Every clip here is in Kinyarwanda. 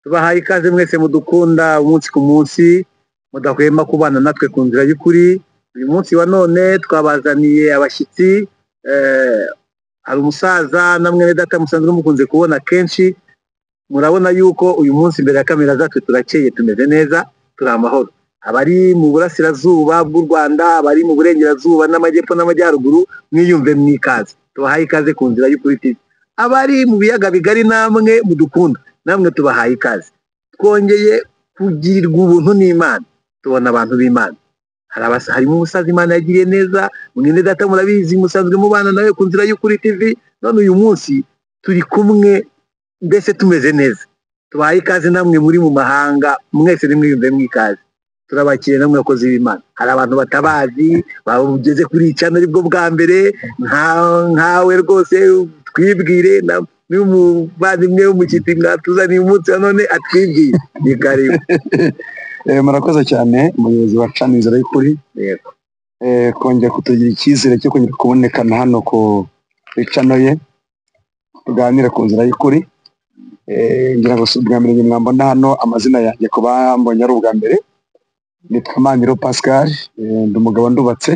tubahaye ikaze mwese mudukunda umunsi ku munsi mudahwema kubana natwe ku nzira y'ukuri uyu munsi wa none twabazaniye abashyitsi eh, hari umusaza na mwene data musanzwe mukunze kubona kenshi murabona yuko uyu munsi imbere ya kamera zacu turakeye tumeze neza turi amahoro abari mu burasirazuba bw'u Rwanda abari mu burengerazuba n'amajyepfo n'amajyaruguru mwiyumve mwikaze tubahaye ikaze ku nzira y'ukuri TV abari mu biyaga bigari namwe mudukunda namwe tubahaye ikaze twongeye kugirirwa ubuntu n'Imana tubona abantu b'Imana hari abasa harimo umusaza Imana yagiriye neza mwene data murabizi musanzwe mubana nawe ku nzira y'ukuri TV none uyu munsi turi kumwe mbese tumeze neza tubahaye ikaze namwe muri mu mahanga mwese nimwiyumve mwikaze turabakiriye namwe abakozi b'Imana hari abantu batabazi bageze kuri iyi channel aribwo bwa mbere nka- nkawe rwose twibwire na- n'umuvandimwe w'umukiti mwatuzaniye umunsi wa none atwibwire ni karibu Eh, murakoze cyane umuyobozi wa cana inzira y'ukuri Yego. eh, kongera kutugira icyizere cyo kongera kubonekana hano ku cano ye tuganire ku nzira y'ukuri Eh, ngira ngo si ubwa mbere njye mwambona hano amazina yanjye ku bambonye ari ubwa mbere nitwa Maniro Pascal eh, ndi umugabo ndubatse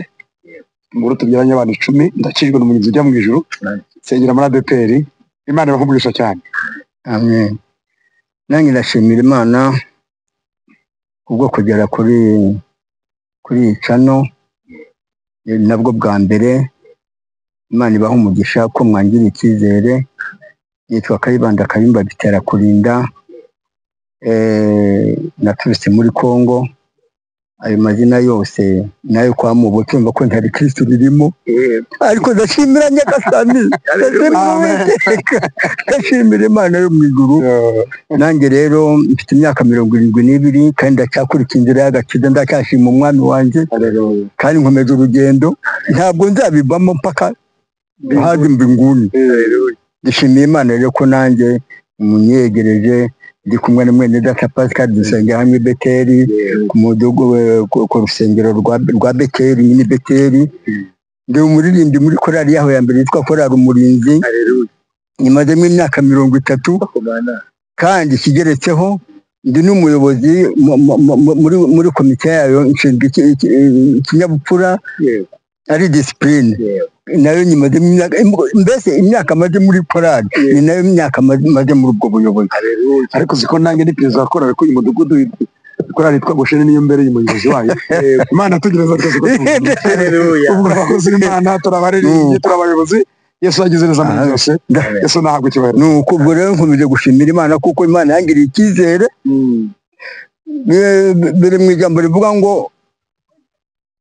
umugore tubyaranye abantu icumi ndakijwe n'umugenzi ujya mu ijuru nsengera muri ADPR Imana irakuvugisha cyane amen nanjye ndashimira imana kubwo kugera kuri kuri iyi cano Ni nabwo bwa mbere imana ibaha umugisha ko mwangira icyizere yitwa kayibanda kayumba bitera kurinda Eh, naturutse muri congo ayo mazina yose nayo kwa mubo cyumva ko ntari kirisitu ririmo ariko ndashimira nyagasani ndashimira ndashimira imana yo mu ijuru nanjye rero mfite imyaka mirongo irindwi n'ibiri kandi ndacyakurikiye inzira y'agakiza ndacyashima umwami wanjye kandi nkomeza urugendo ntabwo nzabivamo mpaka haza mbinguni ndishimiye imana rero ko nanjye munyegereje ndi kumwe na mwene data pascal dusengera hamwe i beteli ku mudugu we- ku- ku rusengero rwa- rwa beteli nyine i beteli ndi umuririmbyi muri korali yaho ya mbere yitwa korali umurinzi nyimazemo imyaka mirongo itatu kandi ikigeretseho ndi n'umuyobozi mu- mu- mu- muri muri komite yayo nshinzwe iki- iki- ikinyabupfura ari disipurine nayo nyimazemo imyaka mbese imyaka maze muri korali ni nayo myaka maze maze muri ubwo buyobozi ariko uziko nanjye ni perezida wa korali ko uyu mudugudu korali yitwa Goshene niyo mbere y'umuyobozi wayo imana atugereza rwose ko tuzi. Haleluya. ubwo abakozi b'imana turabaririmbyi turabayobozi yesu yagize neza muri byose yesu ntahabwa ikibazo ni uko ubwo rero nkomeje gushimira imana kuko imana yangiriye icyizere Eh, biri mu ijambo rivuga ngo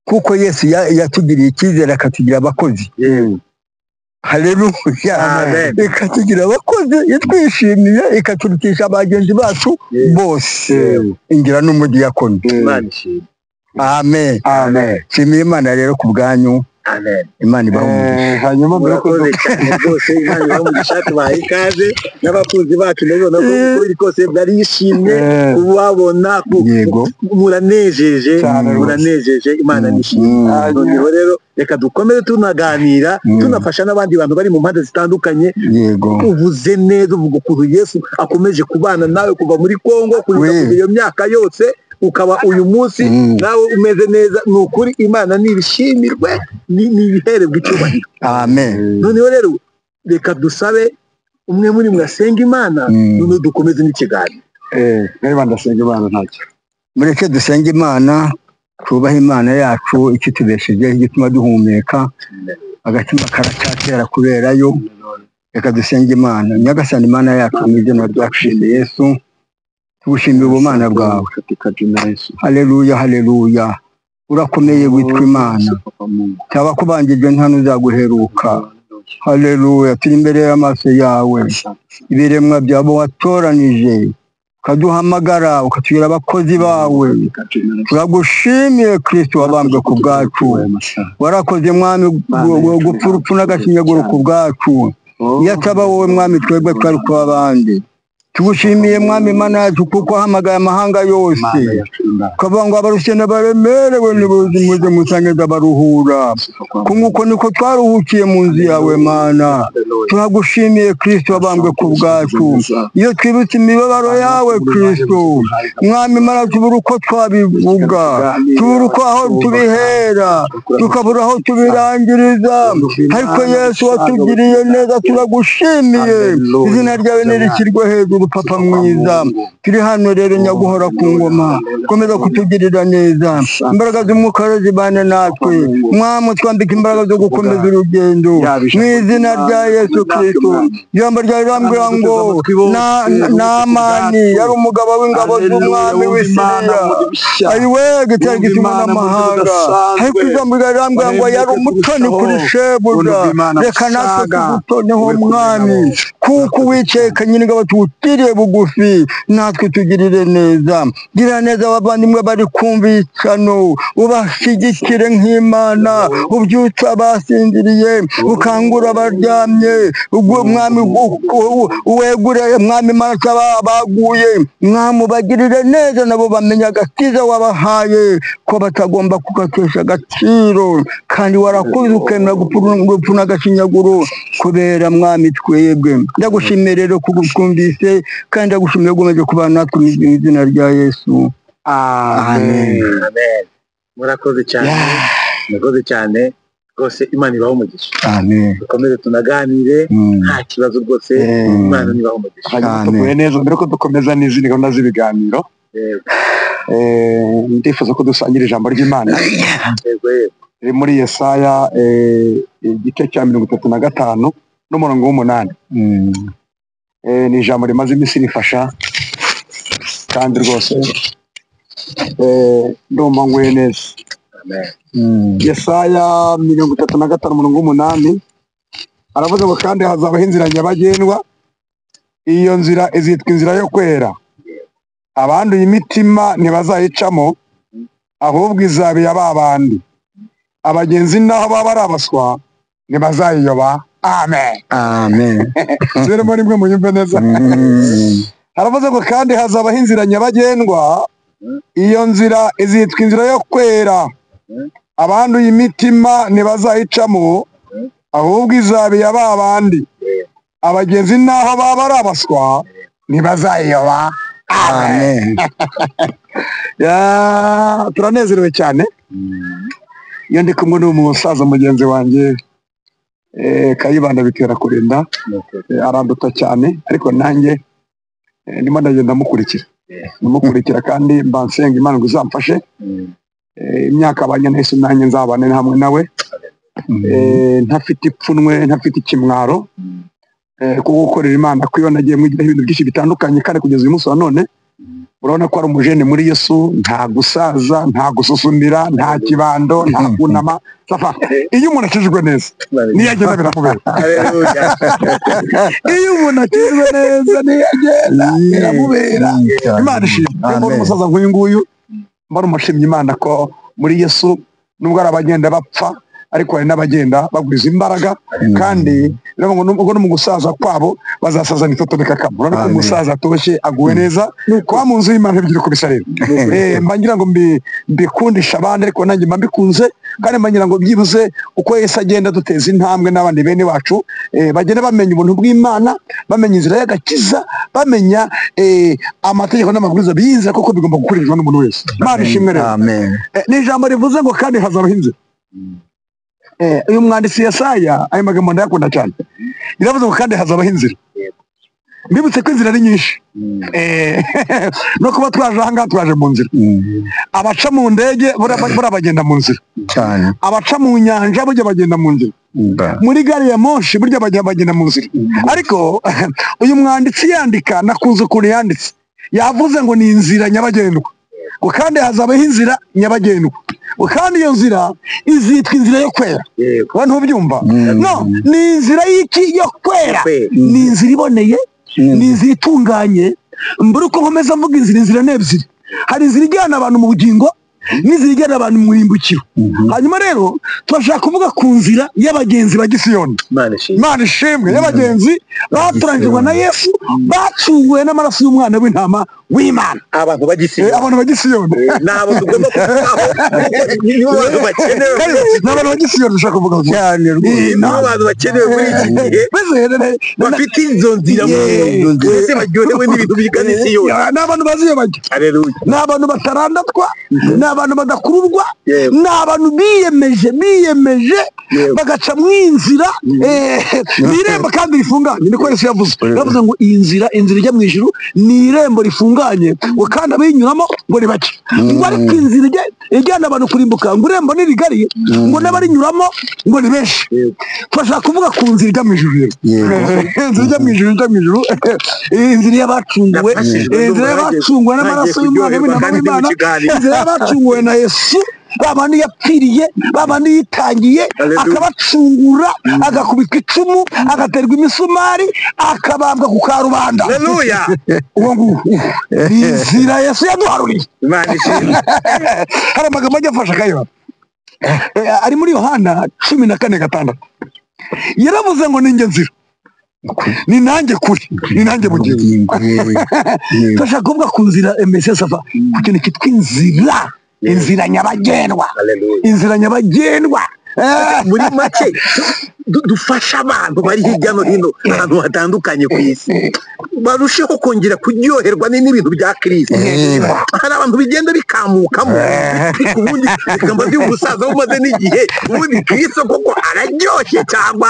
kuko yesu ya- yatugiriye icyizere akatugira abakozi haleluya Amen. ikatugira abakozi itwishimiye ikaturutisha bagenzi bacu bose ingira n'umudiyakoni Imana ishimwe. amen amen nshimira imana rero ku bwanyu Amen. imana ibaho umugisha Eh, hanyuma mbere yo murakoze cyane rwose Imana ibahe umugisha tubahaye ikaze n'abakunzi bacu ndabibona ko uko biri kose barishimye Eh, kubabona ku- yego muranejeje Cyane rwose. muranejeje imana Mm, nishimye mm. noneho rero reka dukomere tunaganira Mm. tunafasha n'abandi bantu bari mu mpande zitandukanye yego uvuze neza uvuga ukuntu yesu akomeje kubana nawe kuva muri congo kugeza We. kugeza iyo myaka yose ukaba uyu munsi Mm. nawe umeze neza ni ukuri imana nibishimirwe ni- nibihererwe icyubahiro amen noneho rero reka dusabe umwe muri mwasenga imana Mm. noneho dukomeze n'ikiganiro eh, nayo bandasenga imana ntacyo mureke dusenge imana twubahe imana yacu ikitubeshejeho igituma duhumeka agatima karacyatera kubera yo reka dusenge imana nyagasani imana yacu mu izina ryacu yesu tugushimira ubumana bwawe haleluya haleluya urakomeye witwa imana cyaba kubanjirwe nta n'uzaguheruka haleluya turi imbere y'amaso yawe ibiremwa byawe watoranije ukaduhamagara ukatubwira abakozi bawe turagushimiye kirisito wabambwe ku bwacu warakoze mwami gu- gu- gupfa urupfu n'agashinyaguro ku bwacu iyo ataba wowe mwami twebwe twari kuba abandi tugushimiye mwami mana yacu kuko uhamagaye amahanga yose Mana yacu imana ukavuga ngo abarushye n'abaremerewe nibuze muze musangiza baruhura nk'uko niko twaruhukiye mu nzu yawe mana turagushimiye kirisito wabambwe ku bwacu iyo twibutse imibabaro yawe kirisito mwami mana tubura uko twabivuga tubura uko aho tubihera tukabura aho tubirangiriza ariko yesu watugiriye neza turagushimiye izina ryawe ntirishyirwe hejuru papa mwiza turi hano rero nyaguhora ku ngoma komeza kutugirira neza imbaraga z'umwuka rero zibane natwe mwami utwambike imbaraga zo gukomeza urugendo mu izina rya yesu kirisito ijambo ryawe rirambwira ngo Na- namani yari umugabo w'ingabo z'umwami w'isiriya ayiwega cyangwa itumanaho amahanga ariko ijambo ryawe rirambwira ngo yari umutoni kuri shebuja reka natwe tugutoneho mwami kuko uwiceka nyine ingabo tuwutiriye bugufi natwe tugirire neza gira neza abavandimwe bari kumva icano ubashyigikire nk'imana ubyutse abasinziriye ukangura abaryamye ubwo mwami u- u- wegure mwami maraso baguye mwami ubagirire neza nabo bamenye agakiza wabahaye ko batagomba kugakesha agaciro kandi warakuze ukemera gupfu- gupfu n'agashinyaguro kubera mwami twebwe ndagushimiye rero kubwumvise kandi ndagushimiye gukomeje kubana natwe mu izina rya yesu amen Amen. murakoze cyane murakoze cyane rwose imana ibaho umugisha amen dukomeze tunaganire Mm. nta kibazo rwose Eh. imana nibaho umugisha hanyuma Amen. tuguhe neza mbere ko dukomeza n'izindi gahunda z'ibiganiro Yego, eh, ndifuza ko dusangira ijambo ry'imana yego, yego. riri muri yesaya eh, igice cya mirongo itatu na gatanu n'umurongo w'umunani Mm. Eh, ni ijambo rimaze iminsi rifasha kandi rwose eh, ndumva nguye neza Amen. Mm. yesaya mirongo itatu na gatanu umurongo w'umunani aravuga ngo kandi hazabaho inzira nyabagendwa iyo nzira izitwa inzira yo kwera abanduye imitima ntibazayicamo ahubwo izaba iy'ababandi abagenzi naho baba ari abaswa ntibazayiyoba amen amen zirimo rimwe muyumve neza Mm. haravuze ngo kandi hazabaho inzira nyabagendwa iyo nzira izitwa inzira yo kwera abanduye imitima ntibazayicamo ahubwo izaba iya ba bandi abagenzi naho baba ari abaswa ntibazayiyoba amen amen Ya, turanezerewe cyane iyo ndi kumwe n'umusaza mugenzi wanjye eh, kayibanda bitera kurinda Eh, aranduta cyane ariko nanjye eh, ndimo ndagenda mukurikira Yeah. ndamukurikira kandi mbansenga imana ngo izamfashe Mm. Eh, imyaka abanye nahise nanjye nzabane hamwe nawe Eh, ntafite ipfunwe ntafite ikimwaro Mm. eh, kuko gukorera imana kuko iyo nagiye mugiraho ibintu byinshi bitandukanye kandi kugeza uyu munsi wa none urabona ko ari umujene muri yesu nta gusaza nta gususumira nta kibando nta kunama safa iyo umuntu akijwe neza niyo agenda biramubera Hallelujah. iyo umuntu akijwe neza niyo agenda biramubera imana ishimwe Amen. mbona umusaza nk'uyu nguyu mbona umushimye imana ko muri yesu nubwo ari abagenda bapfa ariko hari n'abagenda bagwiza imbaraga kandi urabona ngo ubwo no mu gusaza kwabo bazasazana itoto bikakama urabona ko Amen. umusaza atoshye aguwe neza kuba mu nzu y'imana ntibigira uko bisa rero Eh, mba ngira ngo mbi- mbikundishe abandi ariko nanjye mba mbikunze kandi mba ngira ngo byibuze uko Yesu agenda duteza intambwe n'abandi bene wacu eh, bagenda bamenya ubuntu bw'imana bamenya inzira y'agakiza bamenya eh, amategeko n'amabwiriza biyinzira kuko bigomba gukurikizwa n'umuntu wese imana ishimwe rero amen Eh, ni ijambo rivuze ngo kandi hazabaho inzira Eh, uyu mwanditsi yesaya ayo magambo ndayakunda cyane iravuze ngo kandi hazabaho inzira mbibutse ko inzira ari nyinshi Mm. Eh, no kuba twaje ahangaha twaje mu nzira Mm. abaca mu ndege buriya ba- buriya bagenda mu nzira cyane abaca mu nyanja burya bagenda mu nzira Mba. muri gari ya moshi burya bagenda bagenda mu nzira ariko uyu mwanditsi yandika nakunze ukuntu yanditse yavuze ngo ni inzira nyabagendwa ngo kandi hazabaho inzira nyabagendwa ngo kandi iyo nzira izitwa inzira yo kwera Yego. wowe ntubyumva Mm. no ni inzira y'iki yo kwera Kwera. ni inzira iboneye ni inzira itunganye mbura uko nkomeza mvuga inzira inzira ni ebyiri hari inzira ijyana abantu mu bugingo n'izigera abantu mu imbukiro hanyuma rero turashaka kuvuga ku nzira y'abagenzi ba gisiyoni imana ishimwe imana ishimwe y'abagenzi batoranyijwe na yesu bacuwe n'amaraso y'umwana w'intama w'imana abantu Eh, bagisiyoni abantu ba gisiyoni ni abo tugomba kubaho nibo bantu bakenewe Kandi ni abantu ba gisiyoni dushaka kuvuga ngo cyane Eh, rwose na- nibo bantu bakenewe muri iki gihe mbese rero bafite izo nzira mu Izo nzira. mbese baryohewe n'ibintu bigana isiyoni ni abantu bazi iyo bajya aleluya ni abantu batarandatwa ni abantu badakururwa Yewe. ni abantu biyemeje biyemeje Yewe. bagaca mu inzira eh, ni irembo kandi rifunganye niko yesu yavuze yavuze ngo iyi nzira inzira ijya mu ijuru ni irembo rifunganye ngo kandi abayinyuramo ngo ni bake ngo ariko inzira ijya- ijyana abantu kurimbuka ngo irembo ni rigari ngo n'abarinyuramo ngo ni benshi Yewe. turashaka kuvuga ku nzira ijya mu ijuru rero Yego. inzira ijya mu ijuru ijya mu ijuru eh, inzira y'abacunguwe Nafashijwe eh, inzira n'umurage. y'abacunguwe n'amaraso Nagiye y'umwana kuryoherwa w'intama kandi ndi mu w'imana kiganiro. inzira y'abacunguwe na yesu babandi yapfiriye babandi yitangiye Hallelujah. akabacungura agakubitwa icumu agaterwa imisumari akabambwa ku karubanda aleluya uwo nguwo ni inzira yesu yaduharuriye imana ishimwe hari amagambo ajya afasha akayora Eh, ari muri yohana cumi na kane gatandatu yaravuze ngo ninjye nzira ni nanjye kuri ni nanjye mugenzi yewe yewe turashaka kuvuva ku nzira emesiyasi ava ku kintu cyitwa inzira inzira nyabagendwa aleluya inzira nyabagendwa Eh, muri make du- dufashe abantu bari hirya no hino ahantu hatandukanye ku isi barusheho kongera kuryoherwa ni- n'ibintu bya kirisito Yego. hari abantu bigenda bikamukamo ariko ubundi reka mbaze umusaza umaze n'igihe ubundi kirisito koko araryoshye cyangwa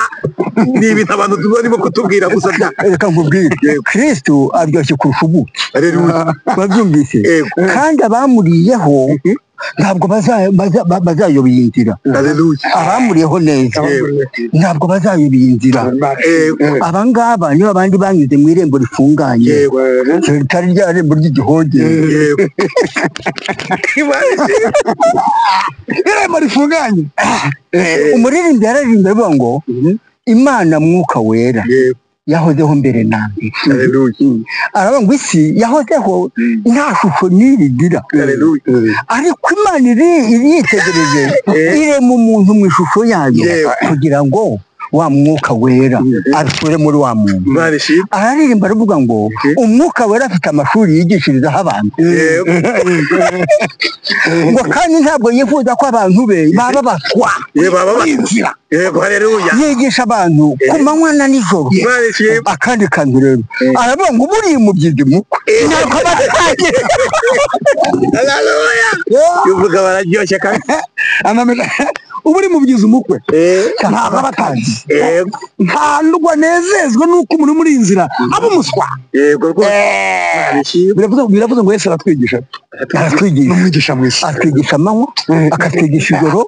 ni ibintu abantu barimo kutubwira gusa bya reka nkubwire kirisitu aryoshye kurusha ubuki Hallelujah. babyumvise Yego. kandi abamuriyeho ntabwo baza- baza- ba- bazayobya iyi nzira Hallelujah. abamuriyeho neza Yego. ntabwo bazayobya iyi nzira Yego. abangaba nibo abandi banyuze mu irembo rifunganye Yego. ritari rya rembo ry'igihogere Yego. Imana ishimwe. irembo rifunganye Eh, umuririmbyi yararirimba avuga ngo imana mwuka wera Yego. yahozeho mbere na mbere Hallelujah. aravuga ngo isi yahozeho nta shusho n'iri igira Hallelujah. ariko imana iri iri yitegereje irema umuntu mu ishusho yayo Yewe. kugira ngo wa mwuka wera asure muri wa muntu Imana ishimwe. araririmba aravuga ngo umwuka wera afite amashuri yigishirizaho abantu Yego. ngo kandi ntabwo yifuza ko abantu be baba batwa Yego, baba muri batwa. nzira Yego. Hallelujah. yigisha abantu ku manywa na nijoro Imana ishimwe. akandi kantu rero aravuga ngo buriya umubyizi mukwe ntabwo aba atangiye Hallelujah. Yuvuga bararyoshye kandi. anamenya uba uri mu byiza umukwe ntabwo aba atangiye Yego. ntabwo anezezwa n'uko umuntu muri iyi nzira aba umuswa Yego rwose. Imana ishimwe. biravuze biravuze ngo yesu aratwigisha aratwigisha n'umwigisha mwiza atwigisha amanywa akatwigisha ijoro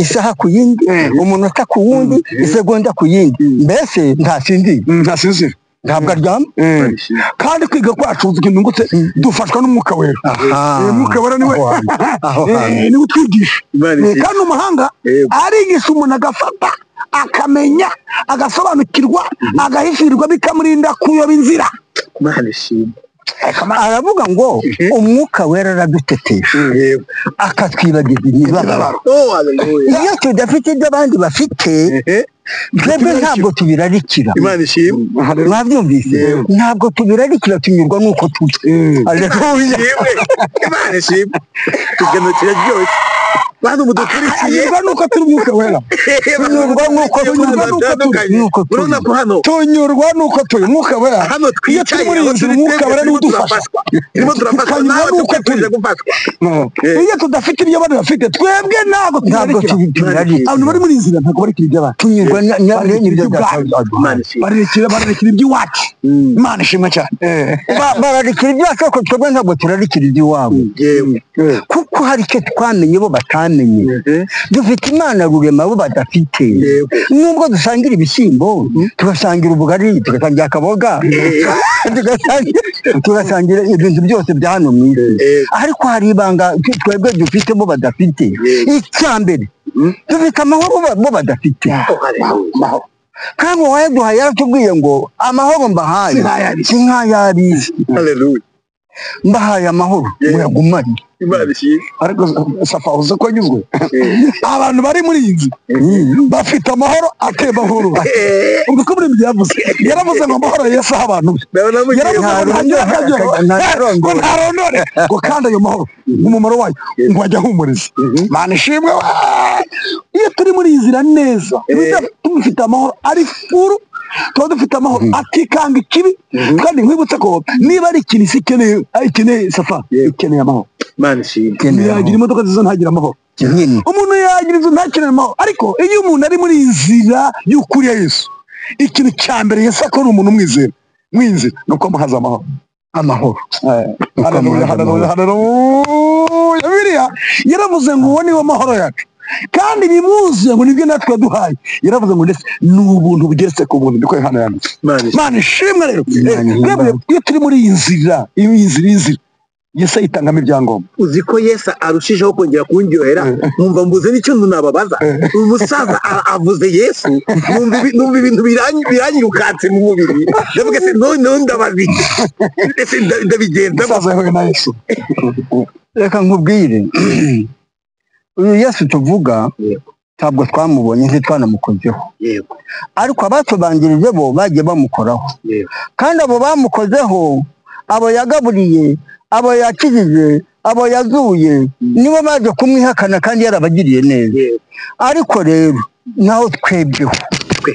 isaha ku yindi umunota ku wundi isegonda ku yindi mbese ntasinzira ntasinzira ntabwo aryama Imana ishimwe. kandi kwiga kwacu twungutse dufashwa n'umwuka wera Aha. Eh, umwuka wera niwe Aho hantu. Aho Eh, hantu. niwe utwigisha Imana Eh, ishimwe. kandi umuhanga Yego. arigisha umuntu agafata akamenya agasobanukirwa agahishirirwa bikamurinda kuyoba inzira Imana ishimwe. aravuga ngo umwuka wera aradutetesha Yego. akatwibagiza imibabaro Oh, hallelujah. iyo tudafite ibyo abandi bafite Eh, twebwe ntabwo tubirarikira Imana ishimwe. mwabyumvise Yego. ntabwo tubirarikira tunyurwa n'uko turi Haleluya. Ishimwe. Imana ishimwe. Ikiganiro kiraryoshye. Bantu mudukurikiye. anyurwa n'uko turi umwuka wera Tunyurwa n'uko turi, tunyurwa n'uko batandukanye. turi, n'uko turi. Urabona ko hano tunyurwa n'uko turi umwuka wera hano iyo turi twicaye muri iyi aho nzu turi umwuka twebwe wera niwe turimo udufasha turafatwa turimo turafatwa Tukanyurwa nawe n'uko tukwifurije gufatwa iyo tudafite ibyo abandi bafite twebwe ntabwo ntabwo tubirarikira tubirarikira abantu bari muri iyi nzira ntabwo barikira iby'abandi tunyurwa na- na- Bararikira n'ibyo iby'ubwabo. Imana ishimwe. barerekera barerekera iby'iwacu imana ishimwe cyane Ba- bararikira ibyacu ariko twebwe ntabwo turarikira iby'iwabo yewe kuko hari icyo twamenye bo batamenye Mhm. dufite imana rurema bo badafite Yego. nubwo dusangira ibishyimbo tugasangira ubugari tugasangira akaboga tugasangira- tugasangira ibintu byose bya hano mu isi Yego. ariko hari ibanga twe- twebwe dufite bo badafite Yego. icya mbere dufite amahoro bo- bo badafite Oh, hallelujah. amahoro kandi uwayaduhaye yaratubwiye ngo amahoro mbahaye Sinayarize." sinkayarize Hallelujah. mbahaye amahoro muyagumane imana ishyira ariko safa uzi ko anyuzwe abantu bari muri iyi nzu bafite amahoro atemba nkuru ubwo ko muri ibyo yavuze yaravuze ngo amahoro yesi aho abantu be yaravuze ngo ntagira akagira ngo ntarondore ngo kandi ayo mahoro umumaro wayo ngo ajya ahumuriza mana ishimwe wa- iyo turi muri iyi nzira neza dufite amahoro ari furu tuba dufite amahoro atikanga ikibi kandi nkwibutse ko niba ari ikintu isi ikeneye ah, ikeneye safa Yego. ikeneye amahoro imana ishyira yagira imodoka nziza ntagire amahoro nyine umuntu yagira inzu ntakenere amahoro ariko iyo umuntu ari muri iyi nzira y'ukuri ya yesu ikintu cya mbere yesu akora umuntu umwizera mwinzira ni uko amuhaza amahoro amahoro haleluya haleluya haleluya biriya yaravuze ngo uwo niwo mahoro yacu kandi bimwuzuye ngo nibyo natwe yaduhaye yaravuze ngo ndetse ni ubuntu bugeretse ku buntu niko hano yanditse imana ishyira mana ishimwe rero Eh, Imana ihimbawe. twebwe iyo turi muri iyi nzira iyi nzira iyi nzira yesu ayitangamo ibyangombwa uzi ko yesu arushijeho kongera kundyohera nkumva mbuze n'icyo nzu nababaza uyu musaza a- avuze yesu numva ibi- numva ibintu birangi- biranyirukatse mu mubiri ndavuga se noneho ndababiki ese nda- ndabigenza umusaza yahuye na yesu reka nkubwire uyu yesu tuvuga Yego. ntabwo twamubonye ntitwanamukozeho yego ariko abatubanjirije bo bagiye bamukoraho yego kandi abo bamukozeho abo yagaburiye abo yakijije abo yazuye nibo baje kumwihakana kandi yarabagiriye neza yego ariko rero naho twebweho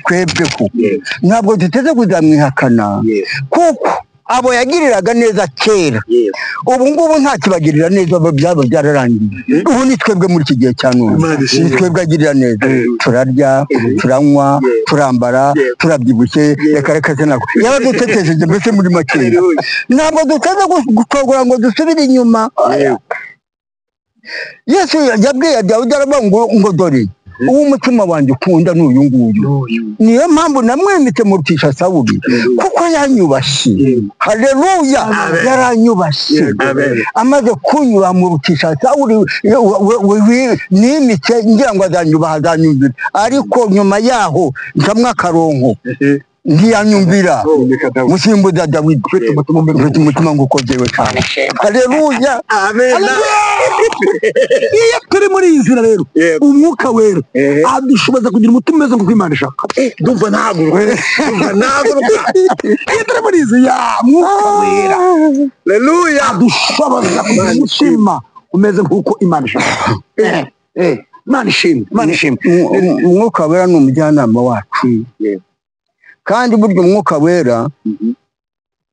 twebweho ntabwo duteze kuzamwihakana yego kuko abo yagiriraga neza kera yego ubu ngubu nta kibagirira neza abo byaba byararangiye ubu ni twebwe muri iki gihe cya none Imana ishimwe. ni twebwe agirira neza turarya turanywa Yego. turambara Yego. turabyibushye Yego. reka reka se nako yaradutetesheje mbese muri make Haleluya. ntabwo duteze gu- gutogora ngo dusubire inyuma Yego. yesu yabwiye dawudi aravuga ngo ngo dore uwo umutima wanjye ukunda ni uyu nguyu niyo mpamvu namwemetse murutisha sawuli Haleluya. kuko yanyubashye Yego. haleluya Amen. yaranyubashye Yego. Amen. amaze kunyura murutisha sawuli we- we- we- we- nimitse ngira ngo azanyubaha azanyumvira ariko nyuma yaho ncamwo akaronko ntiyanyumvira musimbuza dawidi Yego. mfite umutima nguko jyewe cyane haleluya Amen. iyo turi muri iyi nzira rero Yego. umwuka wera Ehe. adushoboza kugira umutima umeze nk'uko imana ishaka ndumva ntahaguruka ndumva ntahaguruka iyo turi muri iyi nzira mwuka wera haleluya adushoboza kugira umutima umeze nk'uko imana ishaka Eh, eh, imana ishimwe imana ishimwe Umw- umw- umwuka wera ni umujyanama wacu Yego. kandi burya umwuka wera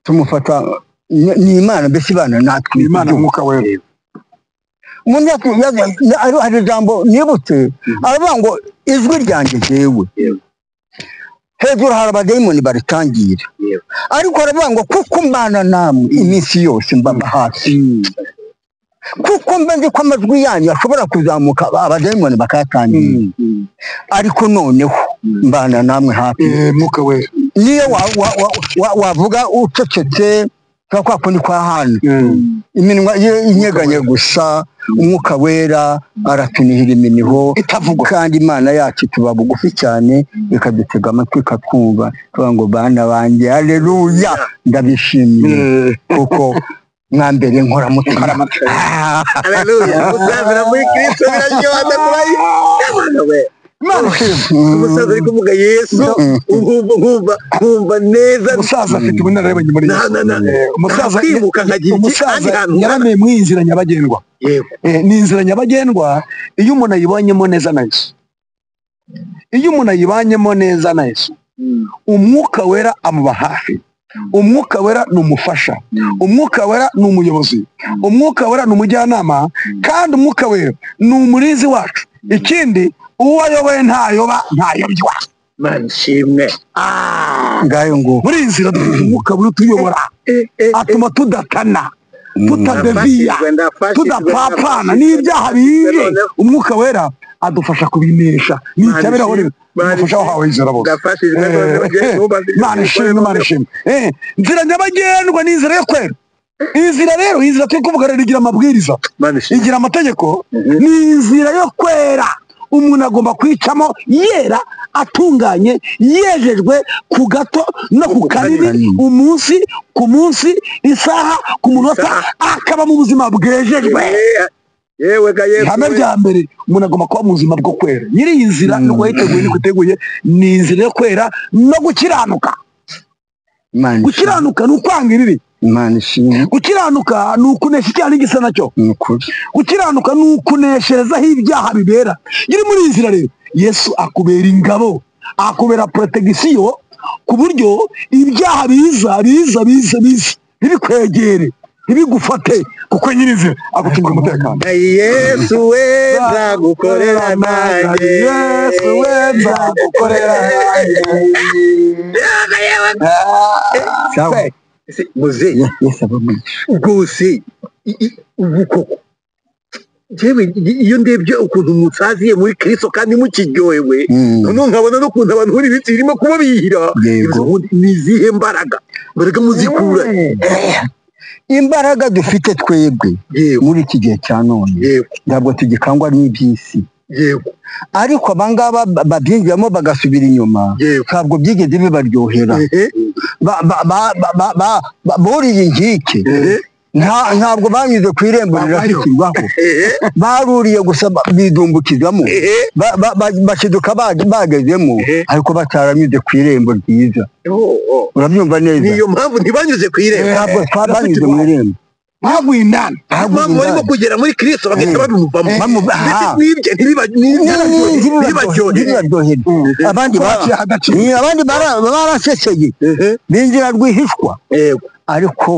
tumufata ni- ni imana mbese ibana natwe ni imana umwuka wera umuntu yatu- yaza- na- hari- hari ijambo nibutse aravuga ngo ijwi ryanjye jyewe Yego. hejuru hari abadayimoni baritangira Yego. ariko aravuga ngo kuko mbana namwe iminsi yose mbaba hafi kuko mba nzi ko amajwi yanyu ashobora kuzamuka abadayimoni bakayatangira ariko noneho mbana namwe hafi Eh, umwuka wera niyo wa- wa- wa- wa- wavuga ucecetse kwa kwa kundi kwa hano iminwa ye inyeganye gusa umwuka wera aratunihira iminiho itavugwa kandi imana yacu tuba bugufi cyane ikadutega amatwi ikatwumva tuvuga ngo bana banjye haleluya ndabishimiye Eh, kuko mwambere nkoramutima haleluya gusazira muri kirisito biraryoha ndakubaye Yabana we. imana ishimwe umusaza ari kuvuga yesu nkumva nkumva nkumva neza umusaza afite ubunararibonye muri Na- na- na- Eh, umusaza kwibuka nkagira iki ahandi umusaza hantu yaramiye muri iyi nzira nyabagendwa yego Eh, ni inzira nyabagendwa iyo umuntu ayibonyemo neza na yesu iyo umuntu ayibanyemo neza na yesu umwuka wera amuba hafi umwuka wera ni umufasha umwuka wera ni umuyobozi umwuka wera ni umujyanama kandi umwuka wera ni umurinzi wacu ikindi uwo ayoboye ntayoba ntayobywa mana ishimwe ngayo ngo muri iyi nzira dufite umwuka wera utuyobora Eh, eh, atuma tudatana tutadeviya ndafashijwe, ndafashijwe, ndafashijwe. tudapapana n'ibyaha biye Noneho umwuka wera adufasha kubinesha nticyabiraho rero Imana umufasha ishimwe. wahawe izera bose ndafashijwe Eh, none bagiye kumbaza ibyo Imana ishimwe Imana ishimwe Eh, inzira nyabagendwa ni inzira yo kwera iyi nzira rero iyi nzira turi kuvuga rero igira amabwiriza Imana ishimwe. igira amategeko ni inzira yo kwera umuntu agomba kwicamo yera atunganye yejejwe ku gato no ku kanini umunsi ku munsi isaha ku munota akaba mu buzima bwejejwe yewe ga yewe ihame rya mbere umuntu agomba kuba mu buzima bwo kwera nyiri iyi nzira ni uko yiteguye niko iteguye ni inzira yo kwera no gukiranuka Imana ishimwe. gukiranuka ni ukwanga ibibi Imana ishimwe gukiranuka ni ukunesha icyaha n'igisa nacyo ni ukuri gukiranuka ni ukuneshereza aho ibyaha bibera nyiri muri iyi nzira rero yesu akubera ingabo akubera protegisiyo ku buryo ibyaha biza biza biza biza ntibikwegere ntibigufate kuko nyiri inzira agucungira umutekano Na yesu we nzagukorera nanjye yesu we nzagukorera Yewe ga yewe ga- cyangwa nanjye Ese, muzehe yesu aba mwigisha rwose i- i- ubu koko Jewe i- iyo ndebye ukuntu musaziye muri kristo kandi mukiryohewe Mm. noneho nkabona n'ukuntu abantu muri ibiti birimo kuba bihira Yego. Izo ubundi ni izihe mbaraga mbaraga muzikura imbaraga dufite twebwe yego muri iki gihe cya none yego ntabwo tugikangwa n'iby'isi yego ariko abangaba babyinjiramo bagasubira inyuma yego ntabwo byigeze bibaryohera ehe Ba- ba- ba- ba- ba- ba- ba- buriye inkike ehe Nta- ntabwo banyuze ku irembo Babayo. rirashyikirwaho ehe baruriye gusa ba- bidumbukizamo ehe Ba- ba- ba- bashiduka ba- bagezemo Eh. ariko bataranyuze ku irembo ryiza Oh, oh. urabyumva neza niyo mpamvu ntibanyuze ku irembo ntabwo twabanyuze mu irembo mwagwindana Ntabwo mpamvu barimo bibaye. kugera muri kristo bagahita Eh. babivamo Eh. ndetse Ah. n'ibyo Ni- ni- ntibibaryohe ntibibaryohera Eh. abandi ba- baciye agaciro ni abandi bara- baraseseye binjira rwihishwa yego ariko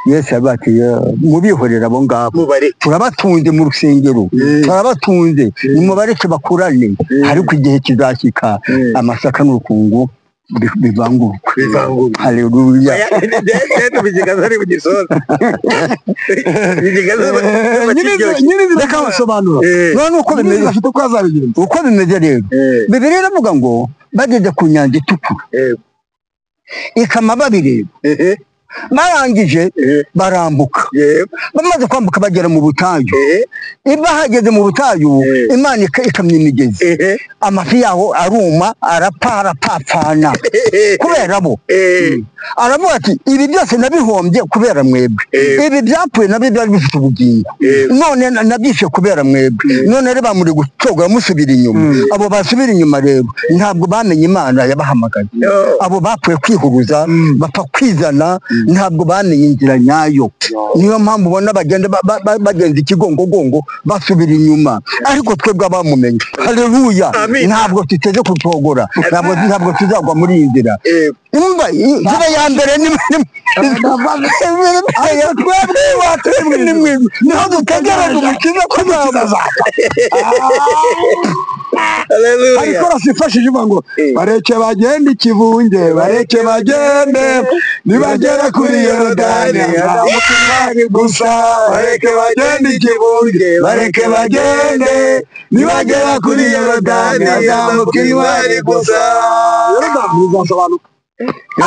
yesu yavuze ati "Yo, mubihorere abo ngabo mubare turabatunze mu rusengero Eh. turabatunze nimubareke bakurane Eh. ariko igihe kizashyika Eh. amasaka n'urukungu bi- bivangurwe bivangurwa haleluya nyir'izina kamusobanura Eh. none uko bimeze afite uko azabigenza uko bimeze rero bibiliya iravuga ngo bageze ku nyanja itukura ikama babireba barangije barambuka bamaze kwambuka bagera mu butayu bahageze mu butayu Eh. imana ika- ikamya imigezi amafi yaho aruma arapfa arapfapfana kubera bo aravuga ati ibi byose nabihombye kubera mwebwe Eh. ibi byapfuye nabyo byari bifite ubugingo Eh. none na- nabyishe kubera mwebwe none rero bamuri gucogora musubira inyuma abo basubira inyuma rero ntabwo bamenye imana yabahamagaye abo bapfuye kwihuruza bapfa kwizana ntabwo bamenye inzira nyayo niyo mpamvu ubona bagenda ba- ba- ba- bagenza ikigongogongo basubira inyuma ariko twebwe abamumenye haleluya Amen. ntabwo tuteze kucogora ntabwo ntabwo tuzagwa muri iyi nzira umva inzira ya mbere ni ariko twebwe twebwe ni mwe niho dutegereje umukiza ko tuzaza hari korasi ifashije ivuga ngo Eh. bareke bagende ikivunge bareke bagende nibagera kuri yorodani hazamuka imari gusa bareke bagende ikivunge bareke bagende nibagera kuri yorodani hazamuka imari gusa yorodani bizasobanuka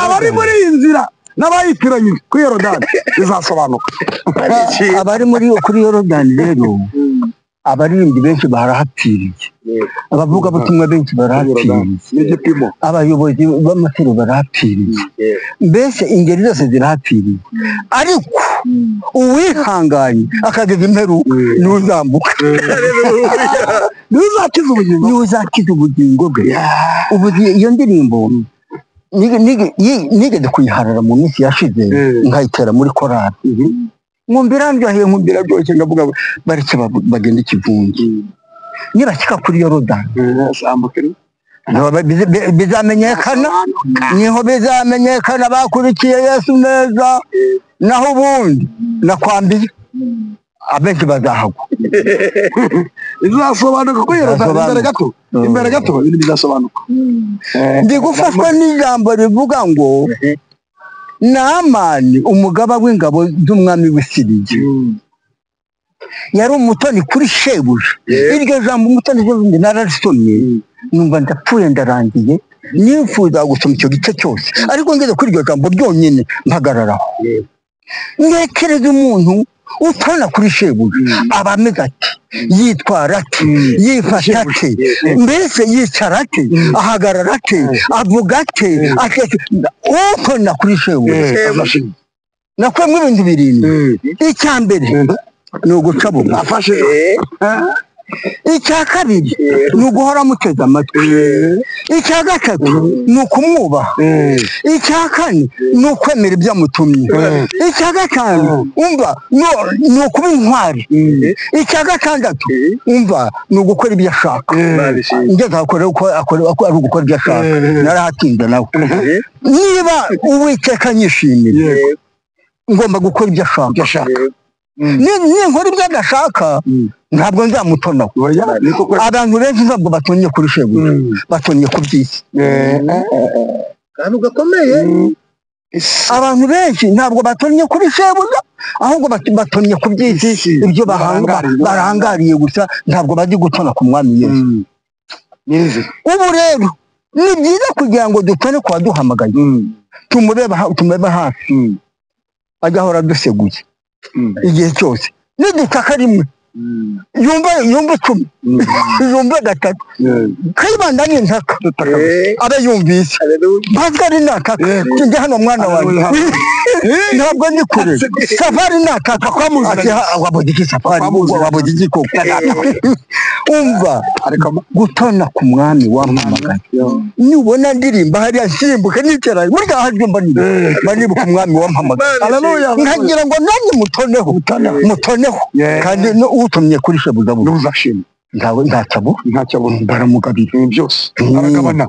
abari muri iyi nzira n'abayitiranyije kuri yorodani bizasobanuka abari muri kuri yorodani rero abaririmbyi benshi barahapfiriye abavugabutumwa benshi barahapfiriye n'igipimo abayobozi b'amatorero barahapfiriye mbese ingeri zose zirahapfiriye ariko uwihanganye akageza imperu niwe uzambuka niwe uzakiza ubugingo niwe uzakiza ubugingo bwe ubu iyo ndirimbo nige- nige- yi- nigeze kuyiharara mu minsi yashize nkayitera muri korari nkumva irandyoheye nkumva iraryoshye ndavuga ngo bareke babu- bagende ikivunge nibashyika kuri yorodani nabo bize- bi- bizamenyekana niho bizamenyekana bakurikiye yesu neza naho ubundi nakwambiye abenshi bazahagwa bizasobanuka ko yorodani imbere Bizasobanuka. gato Mm. imbere gato ibintu bizasobanuka ndi gufashwa n'ijambo rivuga ngo namani umugaba w'ingabo z'umwami w'isirigi yari umutoni kuri shebuja Yeah. iryo jambo umutoni shebuja nararisomye numva ndapfuye ndarangiye nifuza gusoma icyo gice cyose ariko ngeze kuri iryo jambo ryonyine mpagararaho Yeah. ntekereza umuntu utana kuri shebuja aba ameze ati yitwara ate yifata ate mbese yicara ate ahagarara ate avuga ate akete uko nakwishewe nakwemwe ibintu birindwi icya mbere ni uguca buga afashe icya kabiri ni uguhora muteze amatwi icya gatatu ni ukumwubaha icya kane ni ukwemera ibyo amutumye icya gatanu umva no- ni ukuba intwari icya gatandatu umva ni ugukora ibyo ashaka ngeze akora uko akora uko ari ugukora ibyo ashaka narahatinze nawe niba uwiteka nyishimira ngomba gukora ibyo ashaka Ni- ninkora ibyo adashaka ntabwo nzamutonaho niko kwe abantu benshi ntabwo batonye kuri shebu batonye ku by'isi ahantu gakomeye abantu benshi ntabwo batonye kuri shebu ahubwo bat- batonye ku by'isi By'isi. ibyo bahanga Barangariye. barangariye gusa ntabwo bajya gutona ku mwami yesu nyirizina ubu rero ni byiza kugira ngo dutone ku waduhamagaye tumurebe ha- tumurebe hafi ajya ahora aduseguye igihe cyose nidutaka rimwe yumva yumva icumi yumva gatatu kayibandanye ntaka aba yumvise pascal nataka njye hano mwana wanjye ntabwo ndi kure safari nataka Ati, ha- wabodiki safari Wakwamuzana. wabodiki koko umva gutona ku mwami wampamagaye nubona ndirimba hariya nsimbuke nicara burya hajye mba niba mba nibuka umwami wampamagaye Haleluya. nkagira ngo nanjye mutoneho mutoneho kandi no- utumye kuri shebuza buza ntuzashima ntawe ntacabu ntacyo abona baramugabira ibintu byose Mm. aragabana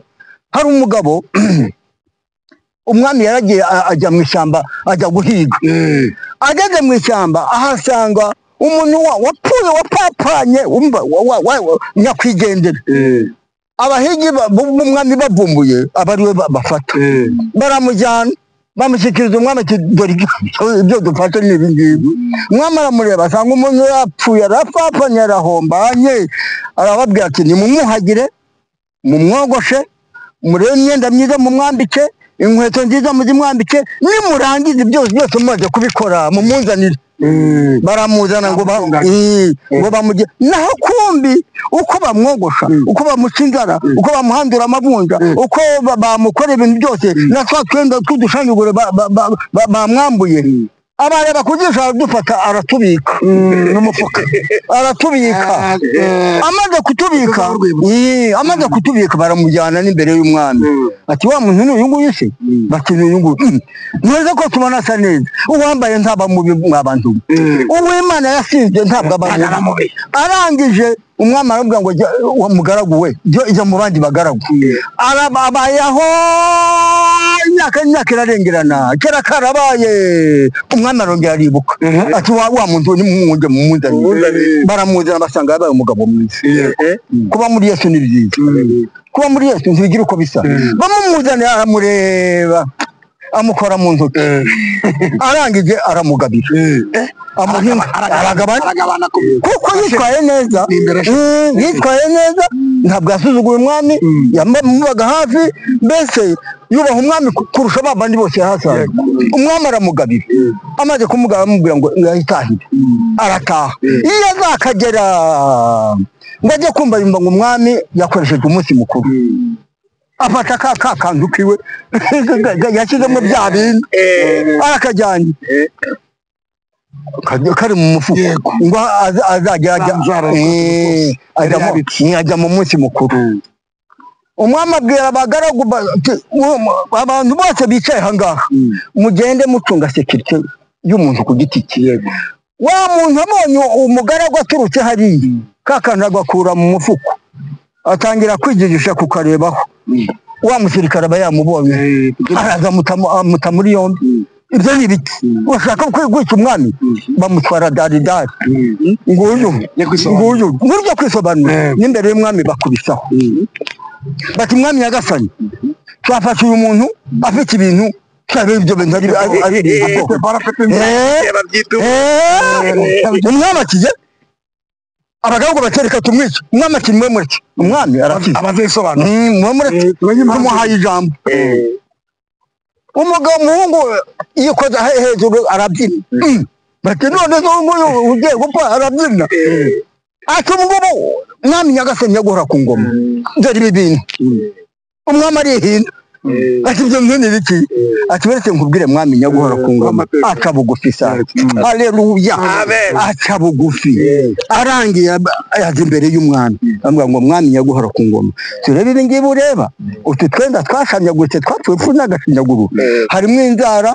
hari umugabo umwami yaragiye a- ajya mu ishyamba ajya guhiga ageze mu ishyamba ahasanga umuntu wa- wapfuye wapapanye wumva wa- wa- wa- wa- nyakwigendera abahigi ba- bu- b'umwami bavumbuye aba ariwe ba- bafata baramujyana bamushyikiriza umwami ati dore ibyo- ibyo dufata ni ibi ngibi umwami aramureba asanga umuntu yapfuye arapfapanye arahombanye arababwira ati nimumuhagire mumwogoshe murebe imyenda myiza mumwambike inkweto nziza muzimwambike nimurangiza ibyo byose mumaze kubikora mumunzanire baramuzana ngo ba- eh, ngo bamujye naho kumbi uko bamwogosha uko bamuca inzara uko bamuhandura amavunja uko ba- bamukorera ibintu byose na twa twenda tw'udushanyaguro ba- ba- ba- ba- bamwambuye abareba kujisha aradufata aratubika n'umufuka aratubika amaze kutubika Yee, amaze kutubika baramujyana n'imbere y'umwami ati wa muntu ni uyu nguyu se bati ni uyu nguyu Mm. ntuzi ko tubona asa neza uwambaye ntabwo mubi mwabantu uwimana yasinze ntabwo abantu arangije umwami arabwira ngo jya wa mugaragu we jya jya mu bandi bagaragu arababayeho imyaka n'imyaka irarengerana kera karabaye umwami arongera aribuka ati wa wa muntu ni mumujye mumuzanire baramuzana basanga yabaye umugabo mwiza kuba muri yesu ni byiza kuba muri yesu ntibigira uko bisa bamumuzanira aramureba amukora mu ntoki arangije aramugabira Eh, amuhinga aragabana aragabana ku kuko yitwaye neza Ni imbere ashe- Mm, yitwaye neza ntabwo yasuzuguye umwami yamubaga hafi mbese yubaha umwami ku- kurusha ba bandi bose yahasaga umwami aramugabira amaze kumugaba amubwira ngo yahitahire arataha iyo azakagera ngo ajye kumva yumva ngo umwami yakoresheje umunsi mukuru afata ka ka kantu kiwe yashyizemo bya bindi arakajyanye Kajya- kari mu mufuka Yego. ngo aza- azajya ajya Zanzara Eh, ajya Yari mu- yabitse. eh, ajya mu munsi mukuru umwami abwira abagaragu ba- ati, "Uwo mu- abantu bose bicaye aha ngaha mugende mucunga sekirite y'umuntu ku giti cye wa muntu abonye umugaragu aturutse hariya ka kantu agakura mu mufuko atangira kwigigisha kukarebaho wa musirikare aba yamubonye araza amutamo- amuta muri yombi ibyo ni ibiki bashaka kwica umwami bamutwara daridari nguyu Yo nguyu kwisobanura. burya kwisobanura Eh. n'imbere y'umwami bakubisaho bati mwami nyagasani twafashe uyu muntu afite ibintu twabera ibyo bintu ari ari ibintu Eh, babyita eh, umwami akize abagaragu batereka tumwica umwami ati mwe mureke umwami arakize abazisobanura Mm, mwe mureke tumuhaye ijambo umugabo umuhungu yikoza he- hejuru arabyina Mm. bati none zo nguyu ugiye gupfa arabyina ati ubu ngubu mwami nyagasani yaguhora ku ngoma dore ibi bintu umwami arihina ati ibyo byo ni ibiki ati beretse nkubwire mwami nyaguhora ku ngoma aca bugufi sa aleluya aca bugufi arangiye yaje imbere y'umwami amubwira ngo mwami nyaguhora ku ngoma turebe ibi ngibi ureba utu twenda twashanyaguritse twatuwe pfu n'agashinyaguru harimo inzara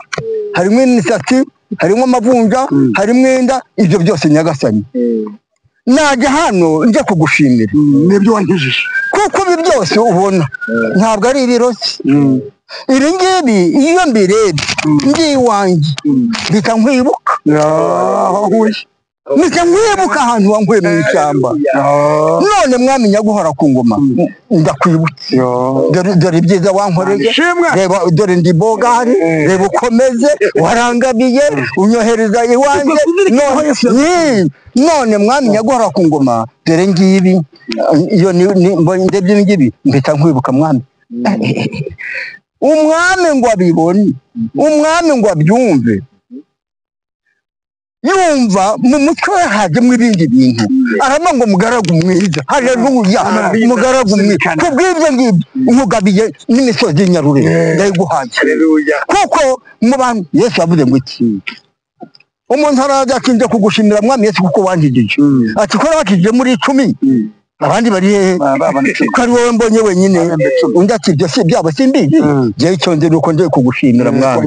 harimo imisatsi harimo amavunja harimo inda ibyo byose nyagasani najya hano njya kugushimira nibyo wankijije kuko ibi byose ubona ntabwo ari ibirozi iri ngibi iyo mbirebye ndi iwanjye mpita nkwibuka aho uhuye mpita nkwibuka ahantu wankuye mu ishyamba none mwamenya guhora ku ngoma ndakwibutse dore dore ibyiza wankoreye ishimwe reba dore ndi bogari reba ukomeze warangabiye unyohereza iwanjye none Yee, none mwami nyaguhora ku ngoma dore ngibi iyo ni ni- mbonye ndebye ibi ngibi mpita nkwibuka mwami umwami ngo abibone umwami ngo abyumve yumva mu mutwe we hajemo ibindi bintu arama ngo mugaragu mwiza haleluya mugaragu mwiza kubw'ibyo ngibyo nkugabiye n'imisozi y'Inyarurenge ndayiguhaye haleluya kuko mu bantu yesu yavuze ngo iki umuntu araza ati njya kugushimira mwami yesu kuko wankijije ati ko nakijije muri icumi abandi bari hehe ko ari wowe mbonye wenyine undi ati ibyo si byabo simbizi Mm. jyewe icyo nzi ni uko ngiye kugushimira mwami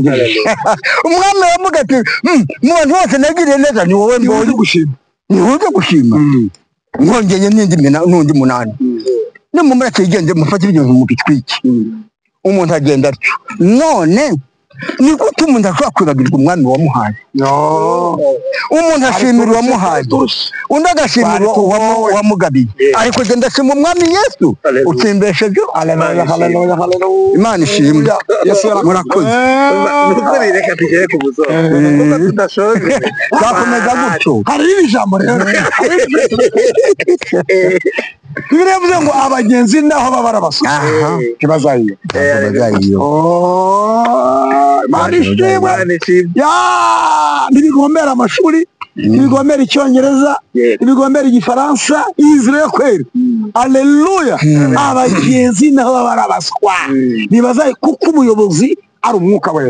umwami aravuga ati "Mm, mu bantu bose nagiriye neza ni wowe mbonye gushima ni wowe ujya gushima mwongeye n'indi mina- n'undi munani nimumureke yigende mufate ibintu mubitwike umuntu agenda atyo none ni gute umuntu ashobora kwibagirwa umwami wamuhaye umuntu ashimira uwamuhaye undi agashimira Ariko uwamu- uwamugabiye Yeah. ariko genda ashima umwami yesu Hallelujah. utsimbesheje Hallelujah, hallelujah, imana ishimwe Yesu yarakubwiye. murakoze nukuri reka tugere ku buzoro kuko tudashoje twakomeza gutyo hari iri jambo rero bibiri yavuze ngo abagenzi naho baba arabasuka aha ntibazayiyo bazayiyo mari ishimwe Imana ishimwe ya ntibigomera amashuri ntibigomera icyongereza Yeah. ntibigomera igifaransa israel kweri aleluya abagenzi naho baba ari abaswa ntibazayi kuko umuyobozi ari umwuka we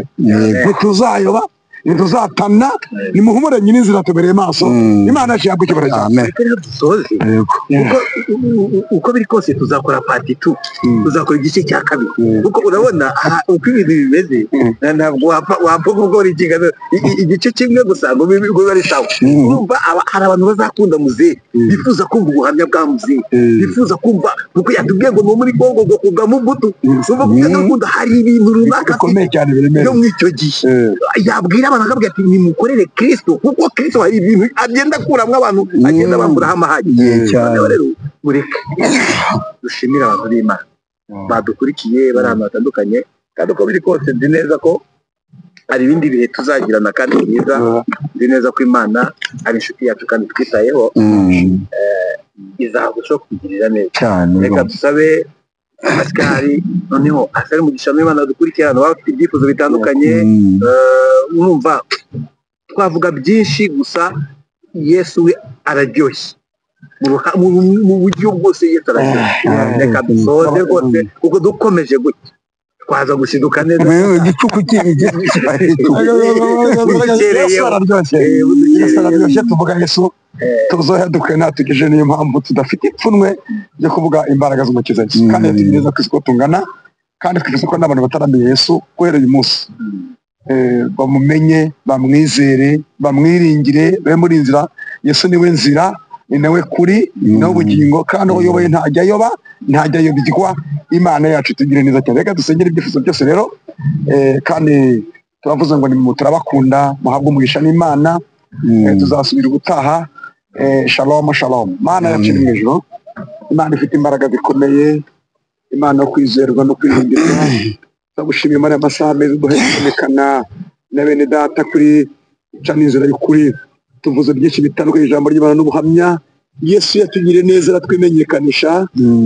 ntituzayoba ntituzatana nimuhumure nyine inzira tubereye maso Mm. imana yacu yambuka ibara ryacu amen ariko rero dusoze yego Uko- u- u- uko biri kose tuzakora pati tu tuzakora igice cya kabiri kuko urabona aha, uko ibintu bimeze na- ntabwo wapfa wapfa kuvuga buri kingano i- i- igice kimwe gusa ngo bibe ngo bibe ari sawa urumva aba- hari abantu bazakunda muzehe bifuza kumva ubuhamya bwa muzehe bifuza kumva kuko yatubwiye ngo ni muri kongo ngo kugamo imbuto urumva kuko adakunda hari ibintu runaka bikomeye cyane yo biremereye muri icyo gihe yabwira abantu akabwira ati nimukorere kirisito kuko kirisito hari ibintu agenda akuramo abantu agenda bamburaho amahane Ye cyane. Noneho rero mureke dushimire abantu b'imana badukurikiye bari ahantu hatandukanye kandi uko biri kose nzi neza ko hari ibindi bihe tuzagirana kandi byiza nzi neza ko imana ari inshuti yacu kandi twitayeho Mm, izagushaho kutugirira neza cyane reka dusabe pasikari noneho asare umugisha n'imana dukurikira abantu baba bafite ibyifuzo bitandukanye Mm, Eh, urumva twavuga byinshi gusa yesu we araryoshye Mu ruha- mu mu buryo bwose yesu araryoshye Ah, reka dusoze rwose kuko dukomeje gutya twaza gushiduka neza Yewe, igicuku cy'ibigi cyari igicuku. yesu araryoshye yesu araryoshye tuvuga yesu tuzoheduke natugejeje niyo mpamvu tudafite ipfunwe ryo kuvuga imbaraga z'umukiza yesu kandi tuzi neza ko isiko tungana kandi twizeye ko n'abantu bataramiye yesu guhera uyu munsi Eh, bamumenye bamwizere bamwiringire be muri nzira yesu niwe nzira ni nawe kuri ni nawe ubugingo kandi uwo uyoboye ntajya ayoba ntajya ayobirwa imana yacu itugire neza cyane reka dusengere ibyifuzo byose rero Eh, kandi turavuze ngo ni mu turabakunda muhabwe umugisha n'imana Eh, tuzasubira ubutaha Eh, shalom shalom mana yacu iri mu ijuru imana ifite imbaraga zikomeye imana yo kwizerwa no kwirindirwa turagushimiye muri aya masaha meza uduhe kubonekana na bene data kuri ica n'inzira y'ukuri tuvuze byinshi bitandukanye ijambo ry'imana n'ubuhamya yesu yatugiriye neza aratwimenyekanisha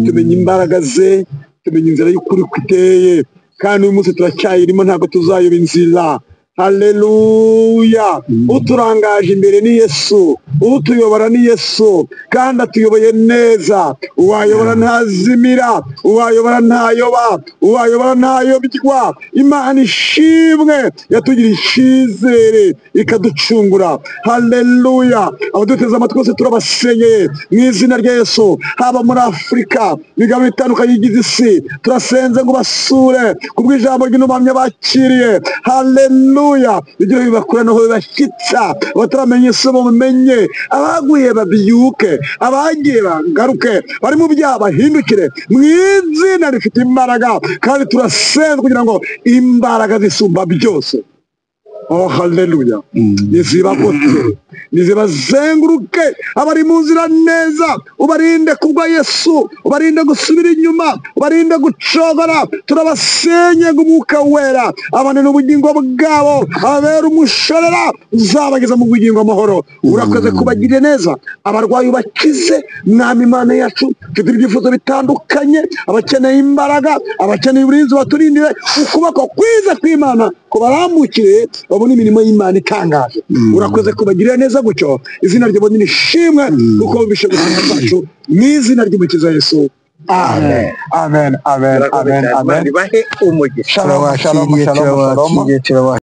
tumenya imbaraga ze tumenya inzira y'ukuri uko iteye kandi uyu munsi turacyayirimo ntabwo tuzayoba inzira haleluya uturangaje imbere ni yesu utuyobora ni yesu kandi atuyoboye neza uwayobora ntazimira uwayobora ntayoba uwayobora ntayobywa imana ishimwe yatugiriye icyizere ikaducungura haleluya abaduteze amatwi bose turabasenyeye mu izina rya yesu haba muri afurika imigabo itandukanye igize isi turasenze ngo basure kubw'ijambo ry'intumamya bakiriye haleluya ibyo bibakuranaho bibashyitsa abataramenya isomo mumenye abaguye babyuke abagiye bagaruke bari mu byaha bahindukire mu izina rifite imbaraga kandi turasenze kugira ngo imbaraga zisumba byose oh haleluya nizibagotse nizibazenguruke abari mu nzira neza ubarinde kugwa yesu ubarinde gusubira inyuma ubarinde gucogora turabasenye ngo umwuka wera abananira ubugingo bwabo ababera umushorera uzabageza mu bugingo amahoro urakoze kubagirira neza abarwayi ubakize mwami imana yacu mfite ibyifuzo bitandukanye abakeneye imbaraga abakeneye uburinzi baturindire ukuboko kwiza kw'imana kubarambukire babona imirimo y'imana itangaje urakoze kubagirira neza gutyo izina ryo ni ishimwe kuko bishe gutanga zacu ni izina ry'umukiza yesu amen amen amen amen amen bahe umugisha shalom shalom shalom shalom turabakiriye